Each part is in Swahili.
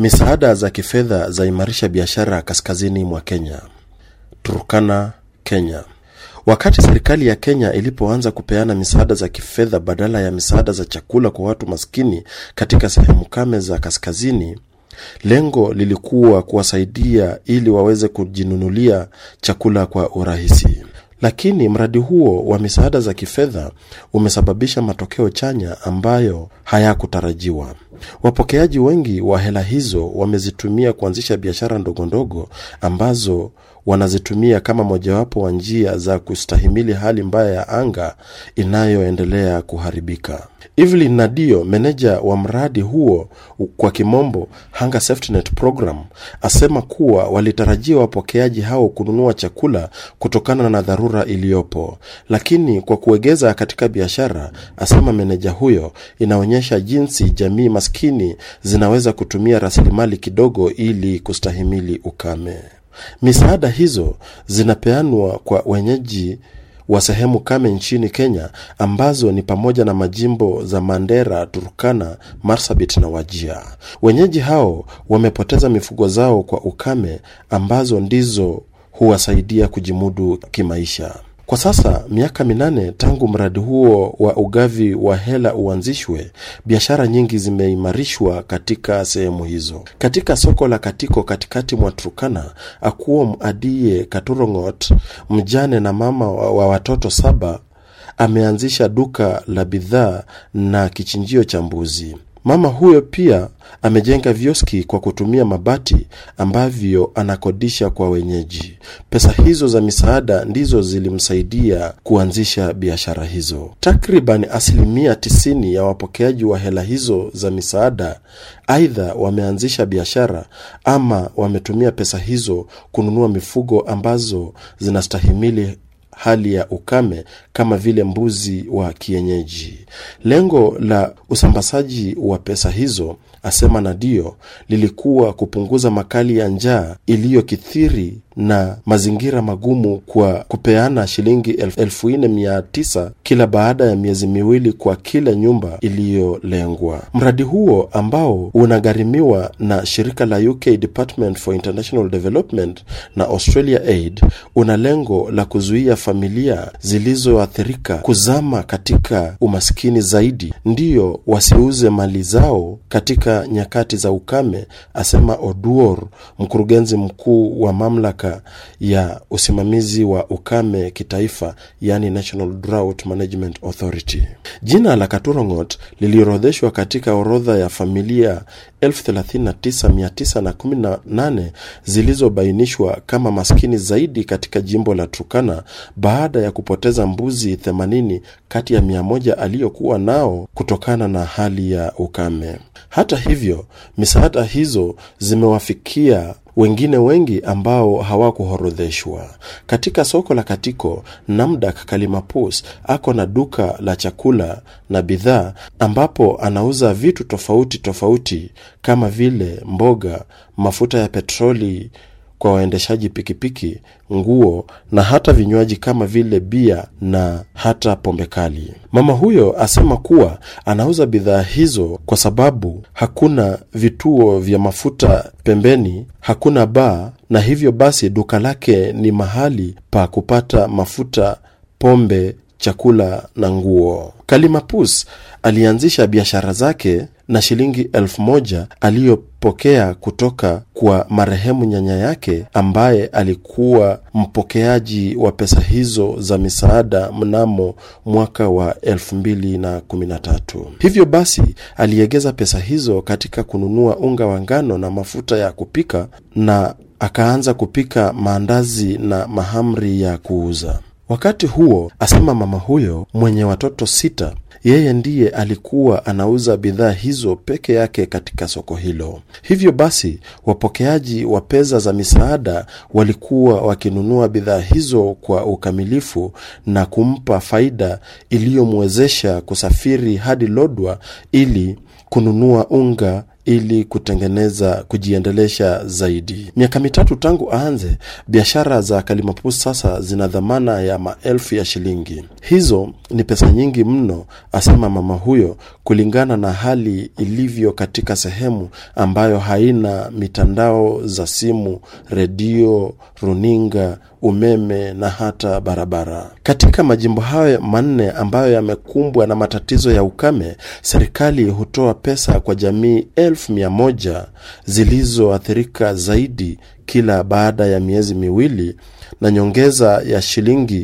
Misaada za kifedha zaimarisha biashara kaskazini mwa Kenya. Turkana, Kenya. Wakati serikali ya Kenya ilipoanza kupeana misaada za kifedha badala ya misaada za chakula kwa watu maskini katika sehemu kame za kaskazini, lengo lilikuwa kuwasaidia ili waweze kujinunulia chakula kwa urahisi. Lakini mradi huo wa misaada za kifedha umesababisha matokeo chanya ambayo hayakutarajiwa. Wapokeaji wengi wa hela hizo wamezitumia kuanzisha biashara ndogondogo ambazo wanazitumia kama mojawapo wa njia za kustahimili hali mbaya ya anga inayoendelea kuharibika. Evelyn Nadio, meneja wa mradi huo kwa kimombo Hunger Safety Net Program, asema kuwa walitarajia wapokeaji hao kununua chakula kutokana na dharura iliyopo, lakini kwa kuegeza katika biashara, asema meneja huyo, inaonyesha jinsi jamii maskini zinaweza kutumia rasilimali kidogo ili kustahimili ukame. Misaada hizo zinapeanwa kwa wenyeji wa sehemu kame nchini Kenya ambazo ni pamoja na majimbo za Mandera, Turkana, Marsabit na Wajia. Wenyeji hao wamepoteza mifugo zao kwa ukame ambazo ndizo huwasaidia kujimudu kimaisha. Kwa sasa miaka minane tangu mradi huo wa ugavi wa hela uanzishwe, biashara nyingi zimeimarishwa katika sehemu hizo. Katika soko la Katiko katikati mwa Turkana, Akuom Adie Katurongot, mjane na mama wa watoto saba, ameanzisha duka la bidhaa na kichinjio cha mbuzi. Mama huyo pia amejenga vioski kwa kutumia mabati ambavyo anakodisha kwa wenyeji. Pesa hizo za misaada ndizo zilimsaidia kuanzisha biashara hizo. Takriban asilimia tisini ya wapokeaji wa hela hizo za misaada aidha wameanzisha biashara ama wametumia pesa hizo kununua mifugo ambazo zinastahimili hali ya ukame kama vile mbuzi wa kienyeji. Lengo la usambazaji wa pesa hizo, asema Nadio, lilikuwa kupunguza makali ya njaa iliyokithiri na mazingira magumu kwa kupeana shilingi elfu nne mia tisa kila baada ya miezi miwili kwa kila nyumba iliyolengwa. Mradi huo ambao unagharimiwa na shirika la UK Department for International Development na Australia Aid una lengo la kuzuia familia zilizoathirika kuzama katika umaskini zaidi, ndiyo wasiuze mali zao katika nyakati za ukame, asema Oduor, mkurugenzi mkuu wa mamlaka ya usimamizi wa ukame kitaifa, yani National Drought Management Authority. Jina la Katurongot liliorodheshwa katika orodha ya familia 39918 zilizobainishwa kama maskini zaidi katika jimbo la Turkana baada ya kupoteza mbuzi 80 kati ya 100 aliyokuwa nao kutokana na hali ya ukame. Hata hivyo, misaada hizo zimewafikia wengine wengi ambao hawakuhorodheshwa. Katika soko la Katiko, Namdak Kalimapus ako na duka la chakula na bidhaa ambapo anauza vitu tofauti tofauti kama vile mboga, mafuta ya petroli kwa waendeshaji pikipiki, nguo na hata vinywaji kama vile bia na hata pombe kali. Mama huyo asema kuwa anauza bidhaa hizo kwa sababu hakuna vituo vya mafuta pembeni, hakuna baa, na hivyo basi duka lake ni mahali pa kupata mafuta, pombe, chakula na nguo. Kalimapus alianzisha biashara zake na shilingi elfu moja aliyopokea kutoka kwa marehemu nyanya yake ambaye alikuwa mpokeaji wa pesa hizo za misaada mnamo mwaka wa elfu mbili na kumi na tatu. Hivyo basi aliegeza pesa hizo katika kununua unga wa ngano na mafuta ya kupika na akaanza kupika maandazi na mahamri ya kuuza. Wakati huo, asema mama huyo mwenye watoto sita, yeye ndiye alikuwa anauza bidhaa hizo peke yake katika soko hilo. Hivyo basi, wapokeaji wa pesa za misaada walikuwa wakinunua bidhaa hizo kwa ukamilifu na kumpa faida iliyomwezesha kusafiri hadi Lodwa ili kununua unga ili kutengeneza kujiendelesha zaidi. Miaka mitatu tangu aanze biashara za Kalimapus sasa zina dhamana ya maelfu ya shilingi. Hizo ni pesa nyingi mno, asema mama huyo, kulingana na hali ilivyo katika sehemu ambayo haina mitandao za simu, redio, runinga, umeme na hata barabara. Katika majimbo hayo manne ambayo yamekumbwa na matatizo ya ukame, serikali hutoa pesa kwa jamii elfu mia moja zilizoathirika zaidi kila baada ya miezi miwili na nyongeza ya shilingi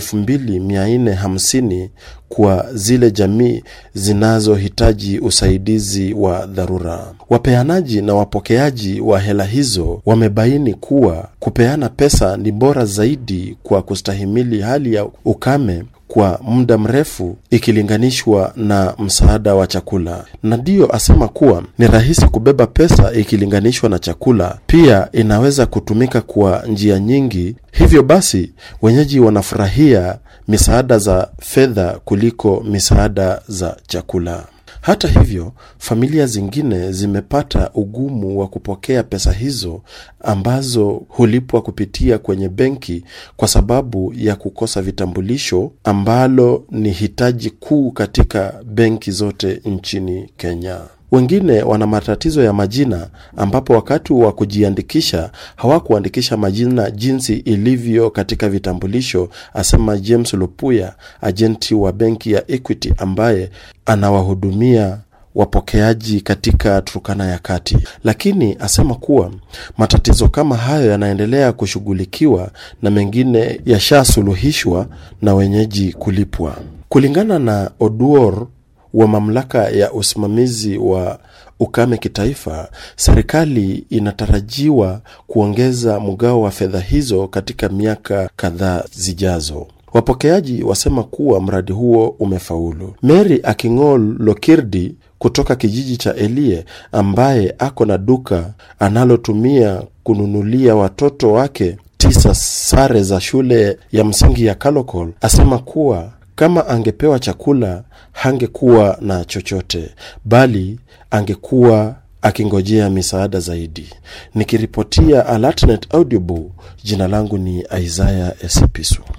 2450 kwa zile jamii zinazohitaji usaidizi wa dharura. Wapeanaji na wapokeaji wa hela hizo wamebaini kuwa kupeana pesa ni bora zaidi kwa kustahimili hali ya ukame kwa muda mrefu ikilinganishwa na msaada wa chakula. Na ndiyo asema kuwa ni rahisi kubeba pesa ikilinganishwa na chakula. Pia inaweza kutumika kwa njia nyingi. Hivyo basi, wenyeji wanafurahia misaada za fedha kuliko misaada za chakula. Hata hivyo, familia zingine zimepata ugumu wa kupokea pesa hizo ambazo hulipwa kupitia kwenye benki kwa sababu ya kukosa vitambulisho ambalo ni hitaji kuu katika benki zote nchini Kenya. Wengine wana matatizo ya majina ambapo wakati wa kujiandikisha hawakuandikisha majina jinsi ilivyo katika vitambulisho, asema James Lupuya, ajenti wa benki ya Equity ambaye anawahudumia wapokeaji katika Turkana ya Kati, lakini asema kuwa matatizo kama hayo yanaendelea kushughulikiwa na mengine yashasuluhishwa na wenyeji kulipwa. Kulingana na Oduor wa mamlaka ya usimamizi wa ukame kitaifa, serikali inatarajiwa kuongeza mgao wa fedha hizo katika miaka kadhaa zijazo. Wapokeaji wasema kuwa mradi huo umefaulu. Mary Aking'ol Lokirdi kutoka kijiji cha Elie ambaye ako na duka analotumia kununulia watoto wake tisa sare za shule ya msingi ya Kalokol asema kuwa kama angepewa chakula hangekuwa na chochote, bali angekuwa akingojea misaada zaidi. Nikiripotia Alatnet Audiobook, jina langu ni Isaya Esipisu.